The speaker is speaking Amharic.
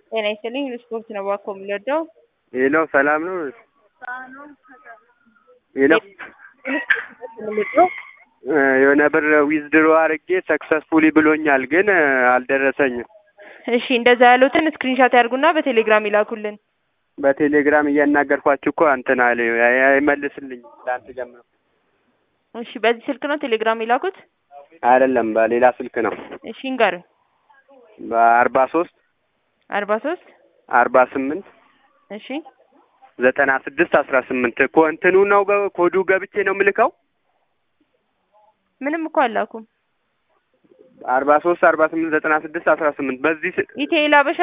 ጤና ይስጥልኝ ስፖርት ነው እባክዎ የምንወደው ሄሎ ሰላም ነው? ሄሎ የምንወደው የሆነ ብር ዊዝድሮ አድርጌ ሰክሰስፉሊ ብሎኛል፣ ግን አልደረሰኝም። እሺ እንደዛ ያሉትን ስክሪንሻት ያድርጉና በቴሌግራም ይላኩልን። በቴሌግራም እያናገርኳችሁ እኮ እንትን አለ አይመልስልኝ ትላንት ጀምሮ። እሺ በዚህ ስልክ ነው ቴሌግራም ይላኩት? አይደለም በሌላ ስልክ ነው። እሺ እንገሩኝ። በአርባ ሶስት አርባ ሶስት አርባ ስምንት እሺ ዘጠና ስድስት አስራ ስምንት እኮ እንትኑ ነው ገ- ኮዱ ገብቼ ነው የምልከው። ምንም እኮ አላኩም። አርባ ሶስት አርባ ስምንት ዘጠና ስድስት አስራ ስምንት በዚህ ስ- ኢቴል አበሻ